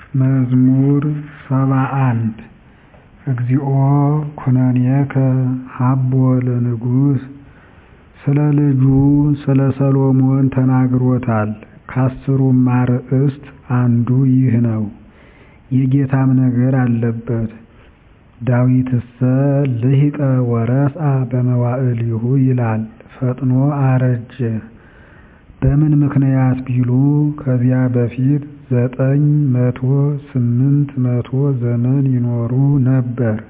መዝሙር ሰባ አንድ እግዚኦ ኩነኔከ ሀቦ ለንጉሥ ስለ ልጁ ስለ ሰሎሞን ተናግሮታል ከአሥሩም አርዕስት አንዱ ይህ ነው የጌታም ነገር አለበት ዳዊትሰ ልሂቀ ወረስአ በመዋዕሊሁ ይላል ፈጥኖ አረጀ በምን ምክንያት ቢሉ ከዚያ በፊት ዘጠኝ መቶ ስምንት መቶ ዘመን ይኖሩ ነበር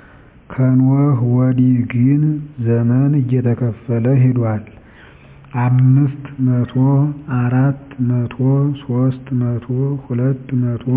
ከኖህ ወዲህ ግን ዘመን እየተከፈለ ሄዷል አምስት መቶ አራት መቶ ሦስት መቶ ሁለት መቶ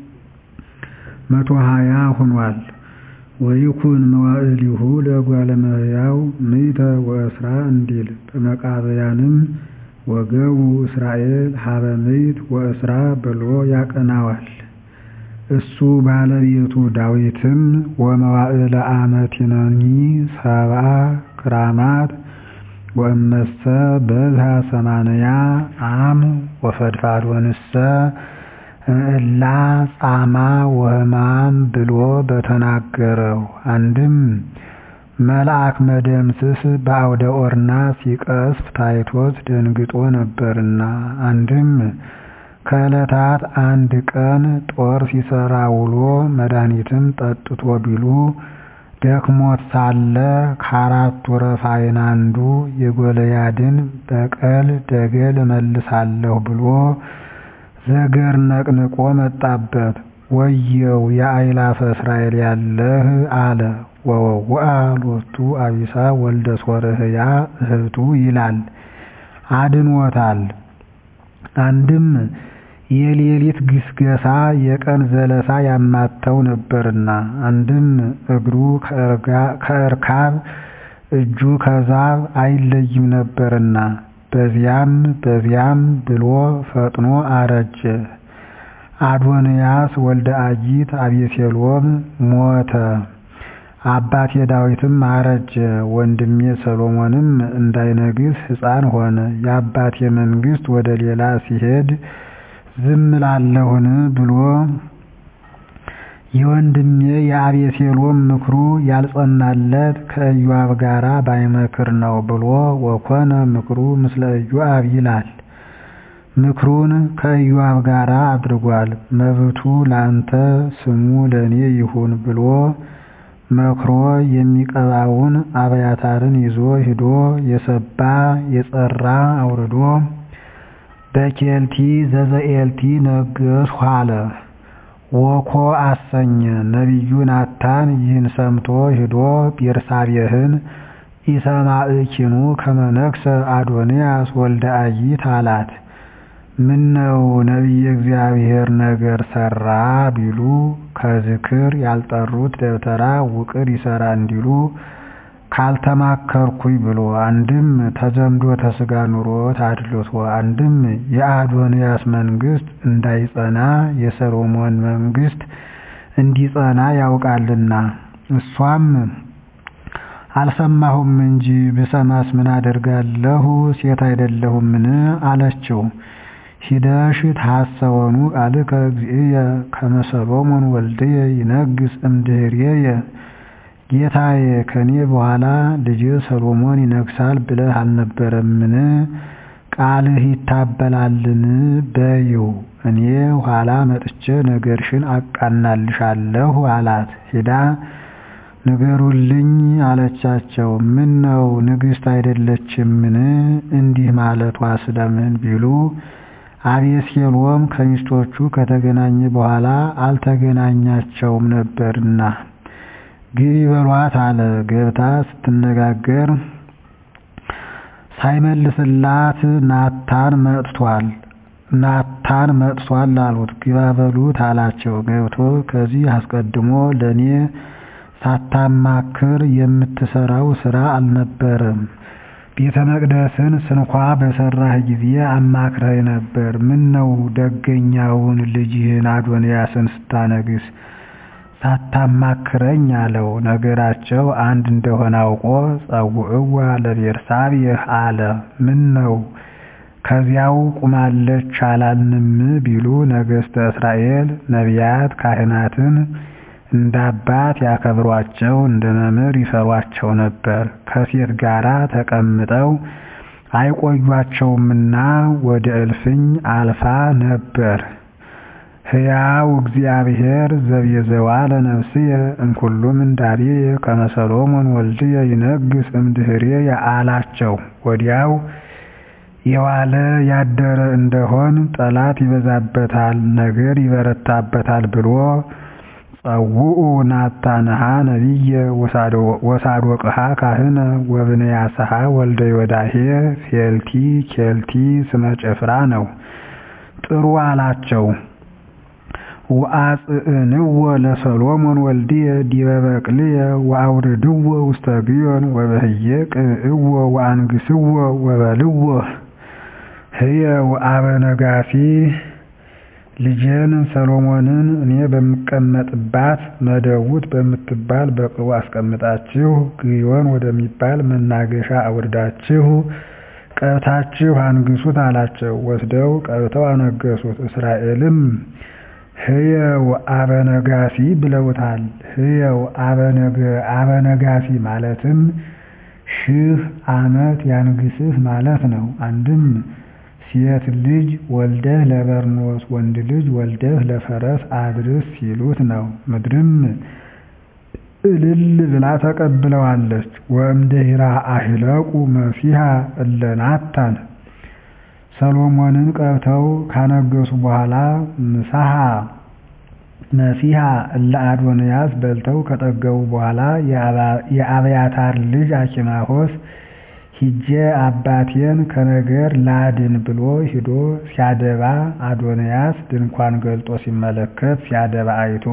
መቶ ሀያ ሆኗል ወይኩን መዋዕሊሁ ለእጓለ እመሕያው ምእተ ወእስራ እንዲል በመቃብያንም ወገቡ እስራኤል ሀበ ምእት ወእስራ ብሎ ያቀናዋል እሱ ባለቤቱ ዳዊትም ወመዋዕለ አመቲነኒ ሰብአ ክራማት ወእመሰ በዝሃ ሰማንያ አም ወፈድፋዶንሰ እምዕላ ጻማ ወሕማም ብሎ በተናገረው አንድም መልአክ መደምስስ በአውደ ኦርና ሲቀስፍ ታይቶት ደንግጦ ነበርና አንድም ከዕለታት አንድ ቀን ጦር ሲሰራ ውሎ መድኃኒትም ጠጥቶ ቢሉ ደክሞት ሳለ ከአራቱ ረፋይን አንዱ የጎልያድን በቀል ደገል እመልሳለሁ ብሎ ዘገር ነቅንቆ መጣበት ወየው የአእላፈ እስራኤል ያለህ አለ ወወውአ ሎቱ አቢሳ ወልደ ሶርሕያ እህቱ ይላል አድኖታል አንድም የሌሊት ግስገሳ የቀን ዘለሳ ያማተው ነበርና አንድም እግሩ ከእርካብ እጁ ከዛብ አይለይም ነበርና በዚያም በዚያም ብሎ ፈጥኖ አረጀ አዶንያስ ወልደ አጊት አቤሴሎም ሞተ አባቴ ዳዊትም አረጀ ወንድሜ ሰሎሞንም እንዳይነግስ ሕፃን ሆነ የአባቴ መንግሥት ወደ ሌላ ሲሄድ ዝም እላለሁን ብሎ የወንድሜ የአቤሴሎም ምክሩ ያልጸናለት ከኢዮአብ ጋራ ባይመክር ነው ብሎ ወኮነ ምክሩ ምስለ ኢዮአብ ይላል ምክሩን ከኢዮአብ ጋር አድርጓል መብቱ ላንተ ስሙ ለእኔ ይሁን ብሎ መክሮ የሚቀባውን አብያታርን ይዞ ሂዶ የሰባ የጸራ አውርዶ በኬልቲ ዘዘኤልቲ ነገሥሁ አለ ወኮ አሰኘ ነቢዩ ናታን ይህን ሰምቶ ሂዶ ቤርሳቤህን ኢሰማዕኪኑ ከመ ነግሠ አዶንያስ ወልደ አጊት አላት ምነው ነቢየ እግዚአብሔር ነገር ሰራ ቢሉ ከዝክር ያልጠሩት ደብተራ ውቅር ይሰራ እንዲሉ ካልተማከርኩኝ ብሎ አንድም ተዘምዶ ተስጋ ኑሮት አድልቶ አንድም የአዶንያስ መንግሥት እንዳይጸና የሰሎሞን መንግሥት እንዲጸና ያውቃልና እሷም አልሰማሁም እንጂ ብሰማስ ምን አደርጋለሁ ሴት አይደለሁምን አለችው ሂደሽ ታሰወኑ ቃልከ እግዚእየ ከመ ሰሎሞን ወልድየ ይነግሥ እምድኅሬየ ጌታዬ ከኔ በኋላ ልጅ ሰሎሞን ይነግሣል ብለህ አልነበረምን ቃልህ ይታበላልን በይው እኔ ኋላ መጥቼ ነገርሽን አቃናልሻለሁ አላት ሂዳ ንገሩልኝ አለቻቸው ምን ነው ንግሥት አይደለችምን እንዲህ ማለቷ ስለምን ቢሉ አቤሴሎም ከሚስቶቹ ከተገናኘ በኋላ አልተገናኛቸውም ነበርና ግቢ በሏት አለ ገብታ ስትነጋገር ሳይመልስላት ናታን መጥቷል ናታን መጥቷል አሉት ግባ በሉት አላቸው ገብቶ ከዚህ አስቀድሞ ለእኔ ሳታማክር የምትሰራው ስራ አልነበረም ቤተ መቅደስን ስንኳ በሰራህ ጊዜ አማክረህ ነበር ምን ነው ደገኛውን ልጅህን አዶንያስን ስታነግስ ሳታማክረኝ አለው ነገራቸው አንድ እንደሆነ አውቆ ጸውዕዋ ለቤርሳቤህ አለ ምን ነው ከዚያው ቁማለች አላልንም ቢሉ ነገሥተ እስራኤል ነቢያት ካህናትን እንደ አባት ያከብሯቸው እንደ መምህር ይፈሯቸው ነበር። ከሴት ጋራ ተቀምጠው አይቆዩአቸውምና ወደ እልፍኝ አልፋ ነበር። ሕያው እግዚአብሔር ዘቤዘዋ ለነፍስየ እምኩሉ ምንዳቤየ ከመ ሰሎሞን ወልድየ ይነግሥ እምድኅሬየ አላቸው። ወዲያው የዋለ ያደረ እንደሆን ጠላት ይበዛበታል፣ ነገር ይበረታበታል ብሎ ጸውዑ ናታንሃ ነቢየ ወሳዶቅሃ ካህነ ወብንያስሃ ወልደ ዮዳሄ ፌልቲ ኬልቲ ስመ ጭፍራ ነው። ጥሩ አላቸው። ወአጽእንዎ ለሰሎሞን ወልድየ ዲበ በቅልየ ወአውርድዎ ውስተ ግዮን ወበህየ ቅብእዎ ወአንግሥዎ ወበልዎ ህየ ወአበ ነጋሲ ልጄን ሰሎሞንን እኔ በምቀመጥባት መደውት በምትባል በቅሎ አስቀምጣችሁ ግዮን ወደሚባል መናገሻ አውርዳችሁ ቀብታችሁ አንግሱት አላቸው። ወስደው ቀብተው አነገሱት። እስራኤልም ህየው አበነጋሲ ብለውታል። ህየው አበነጋሲ ማለትም ሺህ ዓመት ያንግስህ ማለት ነው። አንድም ሴት ልጅ ወልደህ ለበርኖስ ወንድ ልጅ ወልደህ ለፈረስ አድርስ ሲሉት ነው። ምድርም እልል ብላ ተቀብለዋለች። ወእምድኅራ አሂለቁ መሲሐ እለ ናታን ሰሎሞንን ቀብተው ካነገሱ በኋላ ምሳሐ መሲሐ እለ አዶንያስ በልተው ከጠገቡ በኋላ የአብያታር ልጅ አኪማሆስ ሂጄ አባቴን ከነገር ላድን ብሎ ሂዶ ሲያደባ አዶንያስ ድንኳን ገልጦ ሲመለከት ሲያደባ አይቶ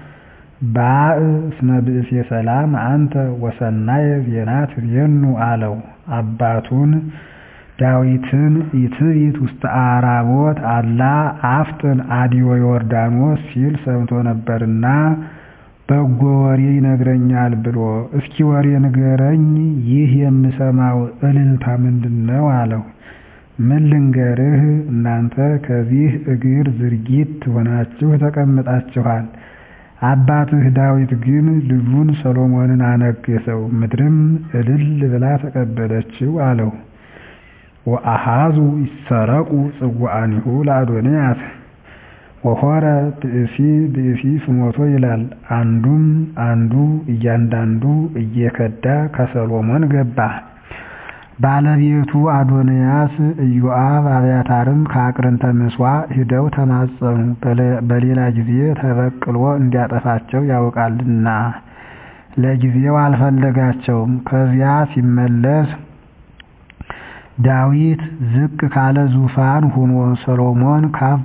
ባእ እስመ ብእሴ ሰላም አንተ ወሰናየ ዜና ትዜኑ አለው። አባቱን ዳዊትን ኢትቢት ውስተ አራቦት አላ አፍጥን አዲዮ ዮርዳኖስ ሲል ሰምቶ ነበርና በጎ ወሬ ይነግረኛል ብሎ እስኪ ወሬ ንገረኝ፣ ይህ የምሰማው እልልታ ምንድን ነው አለው። ምን ልንገርህ፣ እናንተ ከዚህ እግር ዝርጊት ሆናችሁ ተቀምጣችኋል። አባትህ ዳዊት ግን ልጁን ሰሎሞንን አነገሰው፣ ምድርም እልል ብላ ተቀበለችው አለው። ወአሃዙ ይሰረቁ ጽዋአኒሁ ለአዶንያስ ወሆረ ብእሲ ብእሲ ፍኖቶ ይላል። አንዱም አንዱ እያንዳንዱ እየከዳ ከሰሎሞን ገባ። ባለቤቱ አዶንያስ፣ ኢዮአብ፣ አብያታርም ከአቅርንተ ምሥዋዕ ሂደው ተማጸኑ። በሌላ ጊዜ ተበቅሎ እንዲያጠፋቸው ያውቃልና ለጊዜው አልፈለጋቸውም። ከዚያ ሲመለስ ዳዊት ዝቅ ካለ ዙፋን ሆኖ ሰሎሞን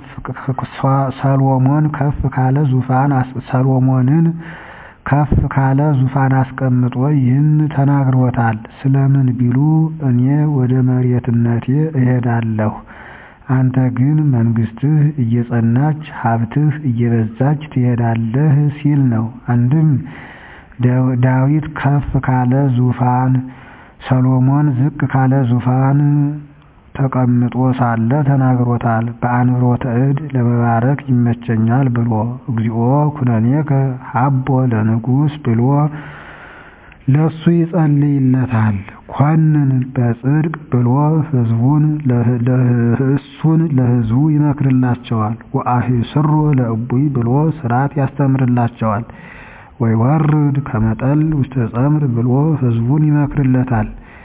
ሰሎሞን ከፍ ካለ ዙፋን ሰሎሞንን ከፍ ካለ ዙፋን አስቀምጦ ይህን ተናግሮታል። ስለምን ቢሉ እኔ ወደ መሬትነቴ እሄዳለሁ፣ አንተ ግን መንግስትህ እየጸናች ሀብትህ እየበዛች ትሄዳለህ ሲል ነው። አንድም ዳዊት ከፍ ካለ ዙፋን ሰሎሞን ዝቅ ካለ ዙፋን ተቀምጦ ሳለ ተናግሮታል። በአንብሮተ እድ ለመባረክ ይመቸኛል ብሎ እግዚኦ ኩነኔከ ሀቦ ለንጉሥ ብሎ ለሱ ይጸልይለታል። ኮንን በጽድቅ ብሎ ህዝቡን እሱን ለህዝቡ ይመክርላቸዋል። ወአሂስሮ ለእቡይ ብሎ ስርዓት ያስተምርላቸዋል። ወይወርድ ከመጠል ውስተ ጸምር ብሎ ህዝቡን ይመክርለታል።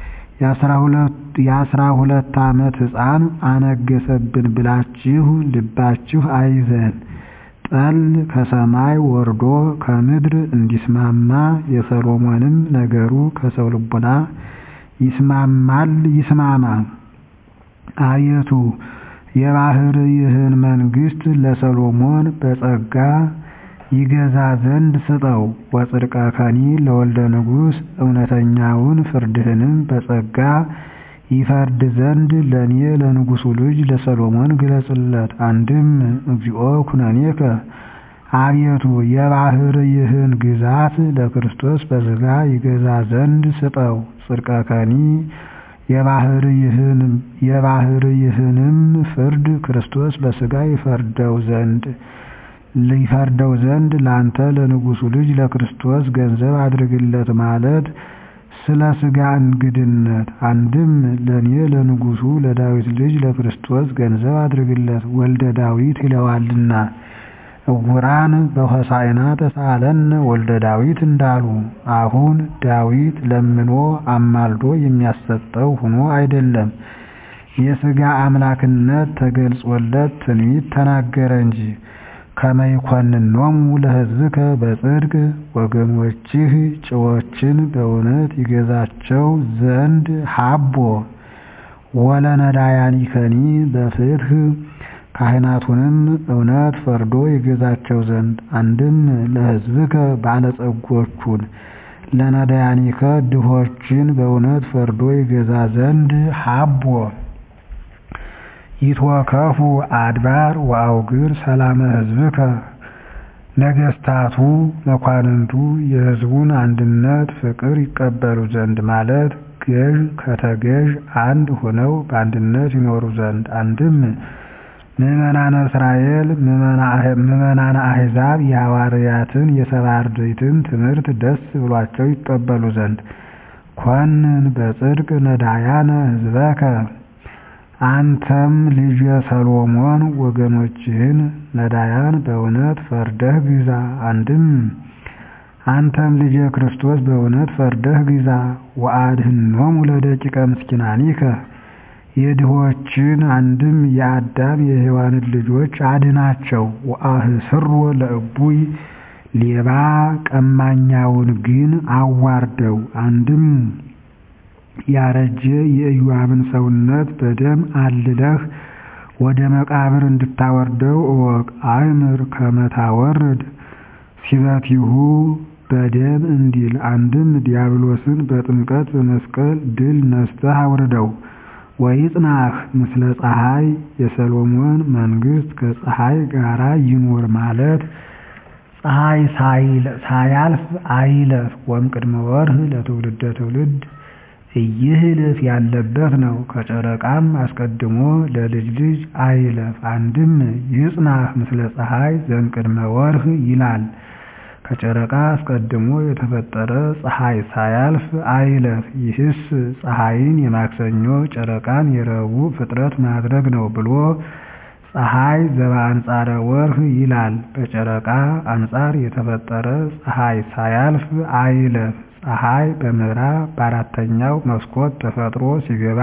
የአስራ ሁለት ዓመት ሕፃን አነገሰብን ብላችሁ ልባችሁ አይዘን። ጠል ከሰማይ ወርዶ ከምድር እንዲስማማ የሰሎሞንም ነገሩ ከሰው ልቡና ይስማማል ይስማማ። አቤቱ የባሕርይህን መንግሥት ለሰሎሞን በጸጋ ይገዛ ዘንድ ስጠው። ወጽድቀከኒ ለወልደ ንጉሥ እውነተኛውን ፍርድህንም በጸጋ ይፈርድ ዘንድ ለእኔ ለንጉሡ ልጅ ለሰሎሞን ግለጽለት። አንድም እግዚኦ ኩነኔከ አቤቱ የባሕርይህን ግዛት ለክርስቶስ በሥጋ ይገዛ ዘንድ ስጠው። ጽድቀከኒ የባሕርይህንም ፍርድ ክርስቶስ በሥጋ ይፈርደው ዘንድ ሊፈርደው ዘንድ ላንተ ለንጉሡ ልጅ ለክርስቶስ ገንዘብ አድርግለት ማለት ስለ ሥጋ እንግድነት አንድም ለእኔ ለንጉሡ ለዳዊት ልጅ ለክርስቶስ ገንዘብ አድርግለት ወልደ ዳዊት ይለዋልና ዕውራን በሆሳዕና ተሳሃለነ ወልደ ዳዊት እንዳሉ አሁን ዳዊት ለምኖ አማልዶ የሚያሰጠው ሆኖ አይደለም የሥጋ አምላክነት ተገልጾለት ትንቢት ተናገረ እንጂ ከመ ይኰንኖሙ ለሕዝብከ በጽድቅ ወገኖችህ ጭዎችን በእውነት ይገዛቸው ዘንድ ሀቦ ወለነዳያኒከኒ በፍትሕ ካህናቱንም እውነት ፈርዶ ይገዛቸው ዘንድ አንድም ለሕዝብከ ባለጸጎቹን ለነዳያኒከ ድሆችን በእውነት ፈርዶ ይገዛ ዘንድ ሀቦ ይትወከፉ አድባር ወአውግር ሰላመ ሕዝብከ ነገሥታቱ መኳንንቱ የሕዝቡን አንድነት ፍቅር ይቀበሉ ዘንድ ማለት ገዥ ከተገዥ አንድ ሆነው በአንድነት ይኖሩ ዘንድ አንድም ምዕመናነ እስራኤል ምዕመናነ አሕዛብ የሐዋርያትን የሰባ አርድእትን ትምህርት ደስ ብሏቸው ይቀበሉ ዘንድ ኮንን በጽድቅ ነዳያነ ሕዝበከ አንተም ልጄ ሰሎሞን ወገኖችህን ነዳያን በእውነት ፈርደህ ግዛ አንድም አንተም ልጄ ክርስቶስ በእውነት ፈርደህ ግዛ ወአድኅኖሙ ለደቂቀ ምስኪናኒከ የድሆችን አንድም የአዳም የሔዋንን ልጆች አድናቸው ወአህስሮ ለእቡይ ሌባ ቀማኛውን ግን አዋርደው አንድም ያረጀ የኢዮአብን ሰውነት በደም አልለህ ወደ መቃብር እንድታወርደው እወቅ አእምር ከመ ታወርድ ሲበቲሁ በደም እንዲል አንድም ዲያብሎስን በጥምቀት በመስቀል ድል ነስተህ አውርደው ወይጽናህ ምስለ ፀሐይ የሰሎሞን መንግሥት ከፀሐይ ጋራ ይኑር ማለት ፀሐይ ሳያልፍ አይለፍ ወእምቅድመ ወርህ ለትውልደ ትውልድ ኢይህልፍ ያለበት ነው። ከጨረቃም አስቀድሞ ለልጅ ልጅ አይለፍ። አንድም ይጽናህ ምስለ ፀሐይ ዘእምቅድመ ወርህ ይላል። ከጨረቃ አስቀድሞ የተፈጠረ ፀሐይ ሳያልፍ አይለፍ። ይህስ ፀሐይን የማክሰኞ ጨረቃን የረቡዕ ፍጥረት ማድረግ ነው ብሎ ፀሐይ ዘበአንጻረ ወርህ ይላል። በጨረቃ አንጻር የተፈጠረ ፀሐይ ሳያልፍ አይለፍ። ፀሐይ በምዕራብ በአራተኛው መስኮት ተፈጥሮ ሲገባ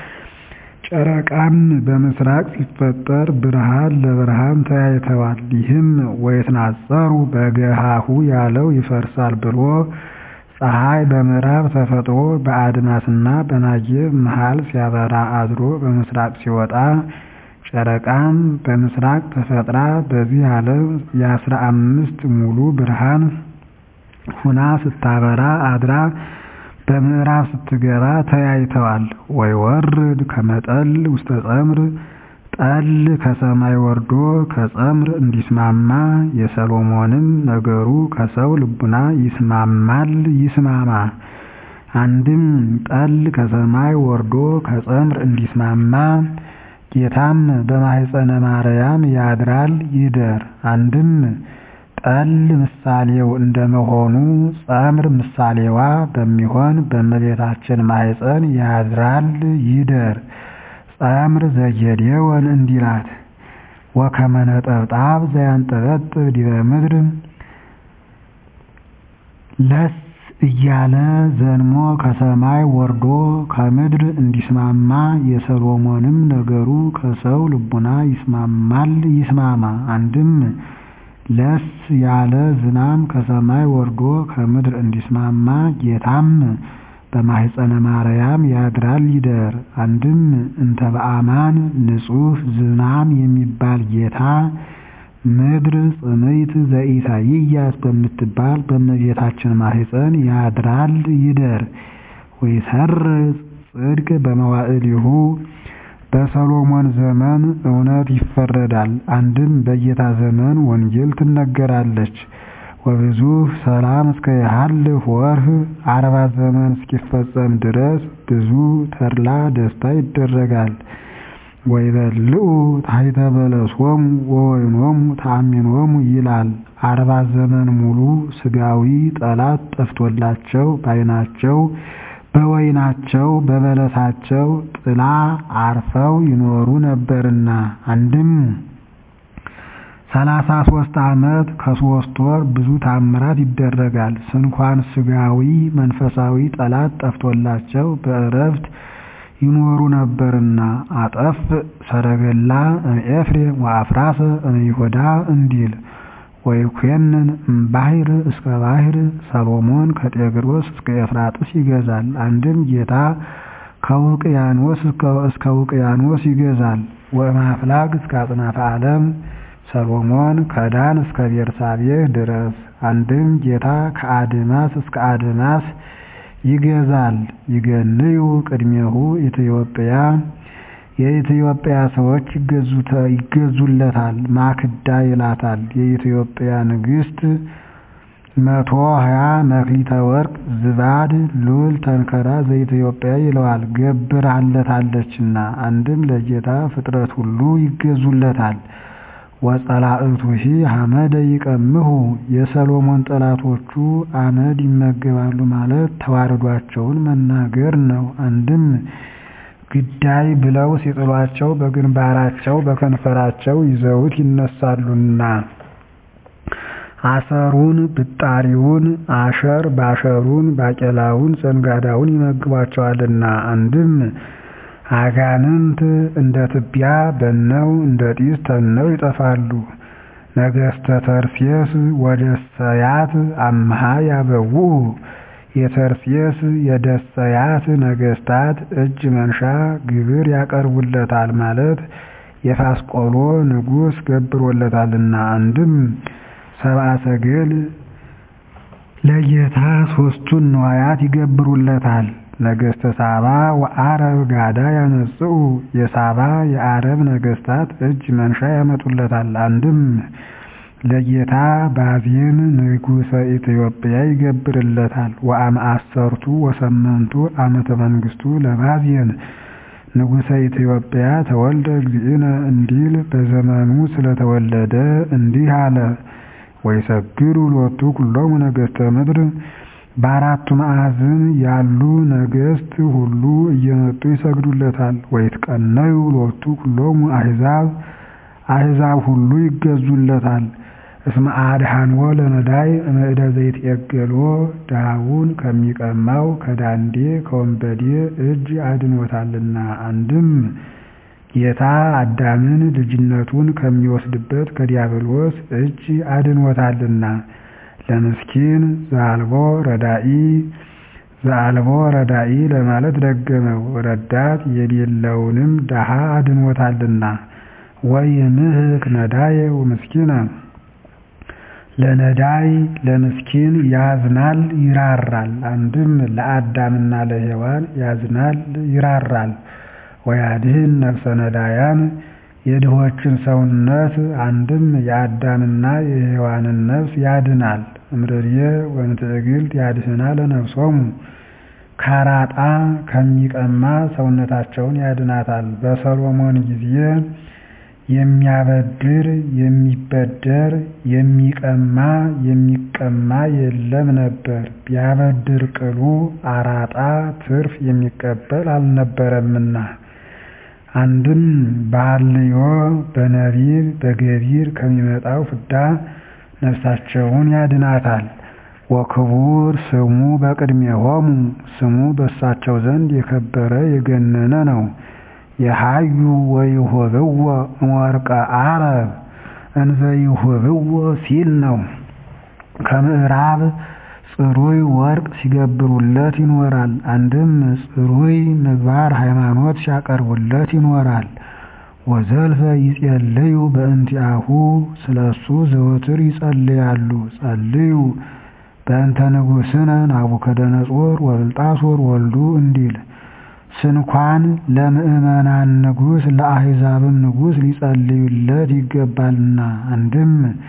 ጨረቃም በምስራቅ ሲፈጠር ብርሃን ለብርሃን ተያይተዋል። ይህም ወይትናጸሩ በገሃሁ ያለው ይፈርሳል ብሎ ፀሐይ በምዕራብ ተፈጥሮ በአድማስና በናጌብ መሃል ሲያበራ አድሮ በምስራቅ ሲወጣ ጨረቃም በምስራቅ ተፈጥራ በዚህ ዓለም የአስራ አምስት ሙሉ ብርሃን ሁና ስታበራ አድራ በምዕራብ ስትገባ ተያይተዋል። ወይወርድ ከመጠል ውስተ ጸምር ጠል ከሰማይ ወርዶ ከጸምር እንዲስማማ የሰሎሞንም ነገሩ ከሰው ልቡና ይስማማል ይስማማ። አንድም ጠል ከሰማይ ወርዶ ከጸምር እንዲስማማ ጌታም በማኅፀነ ማርያም ያድራል ይደር። አንድም ጠል ምሳሌው እንደመሆኑ ጸምር ምሳሌዋ በሚሆን በእመቤታችን ማኅፀን ያድራል ይደር። ጸምር ዘጌዴዎን እንዲላት ወከመ ነጠብጣብ ዘያንጠበጥብ ዲበ ምድር ለስ እያለ ዘንሞ ከሰማይ ወርዶ ከምድር እንዲስማማ የሰሎሞንም ነገሩ ከሰው ልቡና ይስማማል ይስማማ። አንድም ለስ ያለ ዝናም ከሰማይ ወርዶ ከምድር እንዲስማማ ጌታም በማኅፀነ ማርያም ያድራል ይደር። አንድም እንተ በአማን ንጹሕ ዝናም የሚባል ጌታ ምድር ጽምይት ዘኢሳይያስ በምትባል በእመቤታችን ማኅፀን ያድራል ይደር። ወይሰርጽ ጽድቅ በመዋዕሊሁ በሰሎሞን ዘመን እውነት ይፈረዳል። አንድም በጌታ ዘመን ወንጌል ትነገራለች። ወብዙሕ ሰላም እስከ ይሃልፍ ወርህ አርባ ዘመን እስኪፈጸም ድረስ ብዙ ተድላ ደስታ ይደረጋል። ወይበልዑ ታሕተ በለሶሙ ወወይኖሙ ተአሚኖሙ ይላል። አርባ ዘመን ሙሉ ሥጋዊ ጠላት ጠፍቶላቸው በዓይናቸው በወይናቸው በበለሳቸው ጥላ አርፈው ይኖሩ ነበርና አንድም ሰላሳ ሦስት ዓመት ከሦስት ወር ብዙ ታምራት ይደረጋል። ስንኳን ሥጋዊ መንፈሳዊ ጠላት ጠፍቶላቸው በዕረፍት ይኖሩ ነበርና አጠፍ ሰረገላ እምኤፍሬም ወአፍራሰ እምይሁዳ እንዲል ወይኮንን እምባሕር እስከ ባሕር ሰሎሞን ከጤግሮስ እስከ ኤፍራጥስ ይገዛል። አንድም ጌታ ከውቅያኖስ እስከ ውቅያኖስ ይገዛል። ወእምአፍላግ እስከ አጽናፈ ዓለም ሰሎሞን ከዳን እስከ ቤርሳቤህ ድረስ። አንድም ጌታ ከአድማስ እስከ አድማስ ይገዛል። ይገንዩ ቅድሜሁ ኢትዮጵያ የኢትዮጵያ ሰዎች ይገዙለታል። ማክዳ ይላታል። የኢትዮጵያ ንግሥት መቶ ሀያ መክሊተ ወርቅ ዝባድ ሉል ተንከራ ዘኢትዮጵያ ይለዋል ገብራለታለችና። አንድም ለጌታ ፍጥረት ሁሉ ይገዙለታል። ወጸላእቱሂ ሐመደ ይቀምሁ የሰሎሞን ጠላቶቹ አመድ ይመገባሉ ማለት ተዋረዷቸውን መናገር ነው። አንድም ግዳይ ብለው ሲጥሏቸው በግንባራቸው በከንፈራቸው ይዘውት ይነሳሉና አሰሩን ብጣሪውን አሸር ባሸሩን ባቄላውን ዘንጋዳውን ይመግቧቸዋልና። አንድም አጋንንት እንደ ትቢያ በነው እንደ ጢስ ተነው ይጠፋሉ። ነገሥተ ተርሴስ ወደሰያት አምሃ ያበውኡ የተርሴስ የደሰያት ነገሥታት እጅ መንሻ ግብር ያቀርቡለታል ማለት የፋስቆሎ ንጉሥ ገብሮለታልና። አንድም ሰብአ ሰገል ለጌታ ሦስቱን ነዋያት ይገብሩለታል። ነገሥተ ሳባ ወአረብ ጋዳ ያመጽኡ የሳባ የአረብ ነገሥታት እጅ መንሻ ያመጡለታል። አንድም ለጌታ ባዜን ንጉሠ ኢትዮጵያ ይገብርለታል። ወአመአሰርቱ ወሰመንቱ ዓመተ መንግሥቱ ለባዜን ንጉሠ ኢትዮጵያ ተወልደ እግዚእነ እንዲል በዘመኑ ስለተወለደ እንዲህ አለ። ወይሰግዱ ሎቱ ኩሎሙ ነገሥተ ምድር በአራቱ ማዕዝን ያሉ ነገሥት ሁሉ እየመጡ ይሰግዱለታል። ወይትቀነዩ ሎቱ ኩሎሙ አሕዛብ አሕዛብ ሁሉ ይገዙለታል። እስመ አድኃንዎ ለነዳይ እምዕደ ዘይትዔገሎ ድሃውን ከሚቀማው ከዳንዴ ከወንበዴ እጅ አድኖታልና። አንድም ጌታ አዳምን ልጅነቱን ከሚወስድበት ከዲያብሎስ እጅ አድኖታልና። ለምስኪን ዘአልቦ ረዳኢ ዘአልቦ ረዳኢ ለማለት ደገመው። ረዳት የሌለውንም ድሃ አድኖታልና። ወይምህክ ነዳየ ወምስኪነ ለነዳይ ለምስኪን ያዝናል ይራራል። አንድም ለአዳምና ለሔዋን ያዝናል ይራራል። ወያድህን ነፍሰ ነዳያን የድሆችን ሰውነት አንድም የአዳምና የሔዋንን ነፍስ ያድናል። እምርርየ ወእምትዕግልት ያድህና ለነፍሶሙ ካራጣ ከሚቀማ ሰውነታቸውን ያድናታል። በሰሎሞን ጊዜ የሚያበድር የሚበደር የሚቀማ የሚቀማ የለም ነበር። ቢያበድር ቅሉ አራጣ ትርፍ የሚቀበል አልነበረምና። አንድም በሐልዮ በነቢብ በገቢር ከሚመጣው ፍዳ ነፍሳቸውን ያድናታል። ወክቡር ስሙ በቅድሜሆሙ ስሙ በእሳቸው ዘንድ የከበረ የገነነ ነው። የሃዩ ወይሁብዎ እምወርቀ አረብ እንዘ ይሁብዎ ሲል ነው። ከምዕራብ ጽሩይ ወርቅ ሲገብሩለት ይኖራል። አንድም ጽሩይ ምግባር ሃይማኖት ሲያቀርቡለት ይኖራል። ወዘልፈ ይጼልዩ በእንቲአሁ ስለሱ ዘወትር ይጸልያሉ። ጸልዩ በእንተ ንጉሥነ ናቡከደነጾር ወብልጣሶር ወልዱ እንዲል ስንኳን ለምእመናን ንጉሥ ለአሕዛብም ንጉሥ ሊጸልዩለት ይገባልና። አንድም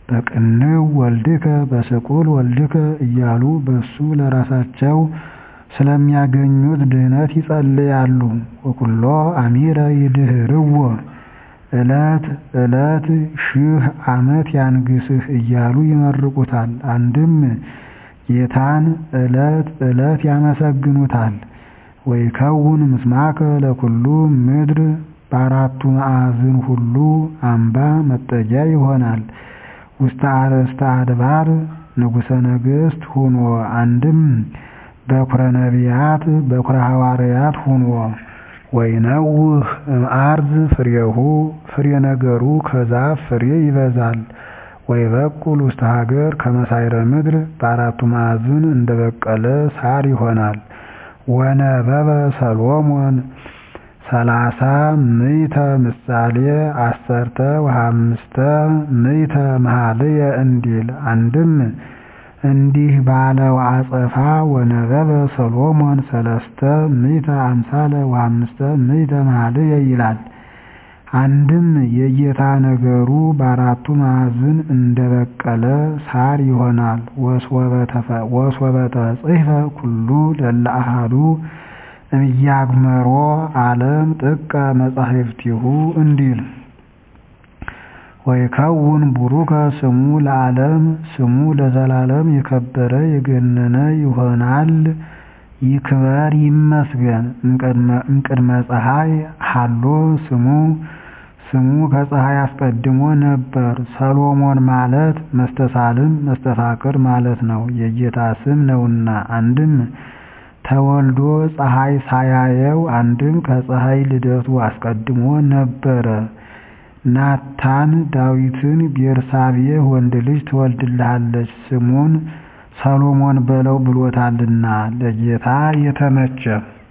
በቅንው ወልድከ በስቁል ወልድከ እያሉ በሱ ለራሳቸው ስለሚያገኙት ድህነት ይጸልያሉ። ወኩሎ አሚረ ይድህርዎ ዕለት ዕለት ሺህ ዓመት ያንግስህ እያሉ ይመርቁታል። አንድም ጌታን ዕለት ዕለት ያመሰግኑታል። ወይከውን ምስማከ ለኩሉ ምድር በአራቱ ማዕዝን ሁሉ አምባ መጠጊያ ይሆናል። ውስተ አርእስተ አድባር ንጉሠ ነገሥት ሁኖ አንድም በኩረ ነቢያት በኩረ ሐዋርያት ሁኖ ወይነውህ እምአርዝ ፍሬሁ ፍሬ ነገሩ ከዛፍ ፍሬ ይበዛል። ወይበቁል ውስተ ሀገር ከመሳይረ ምድር በአራቱ ማዕዝን እንደበቀለ ሳር ይሆናል። ወነበበ ሰሎሞን ሰላሳ ምዕተ ምሳሌ አሰርተ ወሃምስተ ምዕተ መኃልየ እንዲል አንድም እንዲህ ባለው አጸፋ ወነበበ ሰሎሞን ሰለስተ ምዕተ አምሳለ ወሃምስተ ምዕተ መኃልየ ይላል። አንድም የጌታ ነገሩ በአራቱ ማዕዝን እንደበቀለ ሳር ይሆናል። ወስወበ ተጽሕፈ ኩሉ ለእለ አሐዱ እምያግመሮ ዓለም ጥቀ መጻሕፍቲሁ እንዲል ወይከውን ቡሩከ ስሙ ለዓለም ስሙ ለዘላለም የከበረ የገነነ ይሆናል። ይክበር ይመስገን እምቅድመ ፀሐይ ሀሎ ስሙ ስሙ ከፀሐይ አስቀድሞ ነበር። ሰሎሞን ማለት መስተሳልም መስተፋቅር ማለት ነው፣ የጌታ ስም ነውና። አንድም ተወልዶ ፀሐይ ሳያየው፣ አንድም ከፀሐይ ልደቱ አስቀድሞ ነበረ። ናታን ዳዊትን ቤርሳቤህ ወንድ ልጅ ትወልድልሃለች ስሙን ሰሎሞን በለው ብሎታልና ለጌታ የተመቸ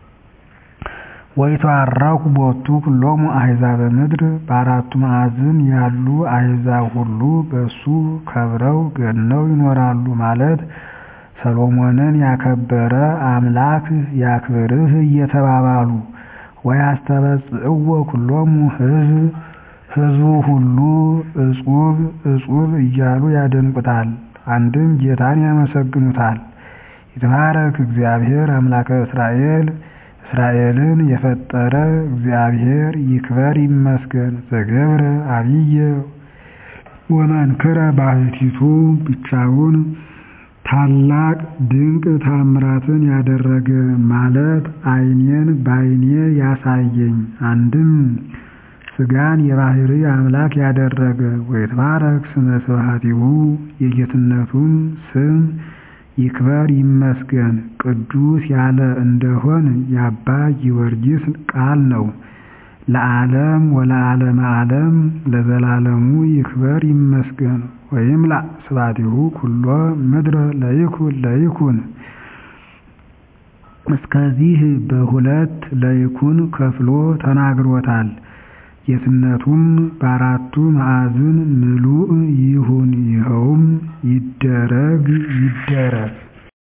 ወይትባረኩ ቦቱ ኩሎሙ አሕዛበ ምድር በአራቱ ማዕዝን ያሉ አሕዛብ ሁሉ በሱ ከብረው ገነው ይኖራሉ ማለት ሰሎሞንን ያከበረ አምላክ ያክብርህ እየተባባሉ ወያስተበጽእዎ ኩሎሙ ሕዝብ ሕዝቡ ሁሉ እጹብ እጹብ እያሉ ያደንቁታል። አንድም ጌታን ያመሰግኑታል። ይትባረክ እግዚአብሔር አምላከ እስራኤል እስራኤልን የፈጠረ እግዚአብሔር ይክበር ይመስገን። ዘገብረ አብየ ወመንክረ ባሕቲቱ ብቻውን ታላቅ ድንቅ ታምራትን ያደረገ ማለት ዓይኔን በዓይኔ ያሳየኝ አንድም ሥጋን የባሕሪ አምላክ ያደረገ ወይትባረክ ስመ ስብሐቲሁ የጌትነቱን ስም ይክበር ይመስገን። ቅዱስ ያለ እንደሆን የአባ ጊዮርጊስ ቃል ነው። ለዓለም ወለዓለመ ዓለም ለዘላለሙ ይክበር ይመስገን። ወይምላ ስብሐቲሁ ኩሎ ምድረ ለይኩን ለይኩን እስከዚህ በሁለት ለይኩን ከፍሎ ተናግሮታል። ጌትነቱም በአራቱ ማዕዝን ምሉእ ይሁን፣ ይኸውም ይደረግ ይደረግ